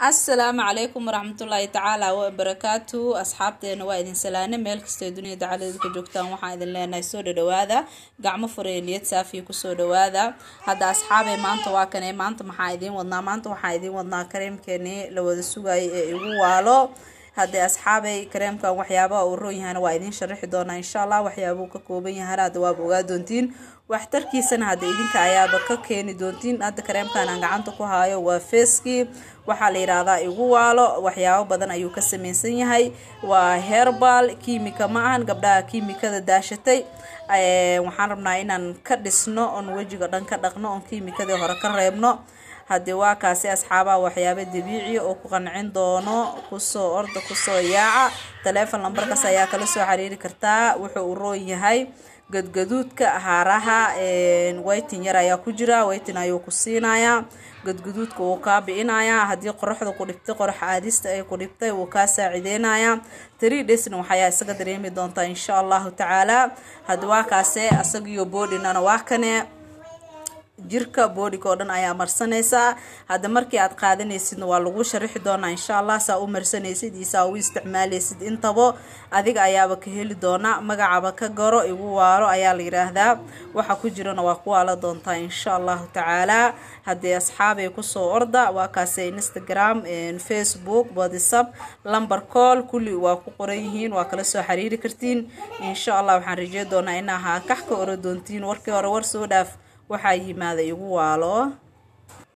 asalaamu calaykum waraxmatullaahi tacaala wabarakaatu asxaabteena waa idin salaane meel kastoo dunida dacaladeeda ka joogtaan waxaan idin leenahay soo dhadhawaada gacmo furee niyad saafiya kusoo dhawaada hadda asxaabee maanta waa kane maanta maxaa idiin wadnaa maanta waxaa idiin wadnaa kareemkeeni la wada sugayay ee igu waalo haddee asxaabay kareemkan waxyaabaha uu roon yahana waa idiin sharaxi doonaa insha allah waxyaabuu ka kooban yahana hadda waaba ogaa doontiin waxtarkiisana hadda idinka ayaaba ka keeni doontiin hadda kareemkan aan gacanta ku haayo waa feeskii waxaa la yidhaahdaa igu waalo waxyaabo badan ayuu ka samaysan yahay waa herbal kiimika ma ahan gabdhaha kiimikada daashatay waxaan rabnaa inaan ka dhisno oon wejiga dhan ka dhaqno oon kiimikadii hore ka reebno haddii waa kaasi asxaabaha waxyaabo dabiiciya oo ku qancin doono kusoo orda kusoo yaaca taleefon lambarkaas ayaa kala soo xiriiri kartaa wuxuu u roon yahay gadgaduudka haaraha waytin yar ayaa ku jira waytin ayuu ku siinayaa gadgaduudka wuu kaa bi'inayaa haddii qoraxda ku dhibtay qorax aadista ay ku dhibtay wuu kaa saacideynayaa three daysna waxayaa isaga dareemi doontaa insha allahu tacaala haddii waa kaase asagiyo boodhinana waa kane jirka boodhika oo dhan ayaa marsanaysaa hadda markii aad qaadanaysidna waa lagu sharaxi doonaa insha allah saa u marsanaysid iyo saa u isticmaalaysid intaba adiga ayaaba ka heli doonaa magacaba ka garo igu waalo ayaa la yidhaahdaa waxa ku jirana waa ku waala doontaa insha allahu tacaalaa haddii asxaabay kusoo orda waa kaase instagram facebook whatsapp lamber call kulli waa ku qoran yihiin waa kala soo xiriiri kartiin insha allah waxaan rajey doonaa inaa haa kax ka ora doontiin warkii hore war soo dhaaf waxaa yimaada igu waalo